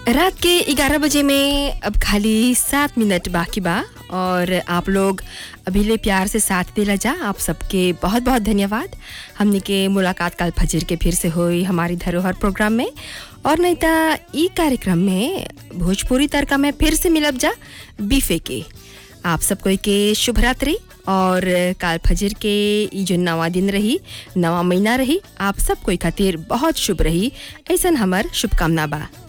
रात के 11 बजे में अब खाली सात मिनट बाकी बा और आप लोग अभी ले प्यार से साथ देला जा आप सबके बहुत बहुत धन्यवाद हमने के मुलाकात कल फजर के फिर से हुई हमारी धरोहर प्रोग्राम में और नहीं तो ई कार्यक्रम में भोजपुरी तड़का में फिर से मिलब जा बीफे के आप सब कोई के शुभ रात्रि और काल फजर के ई जो नवा दिन रही नवा महीना रही आप सब कोई खातिर बहुत शुभ रही ऐसा हमार शुभकामना बा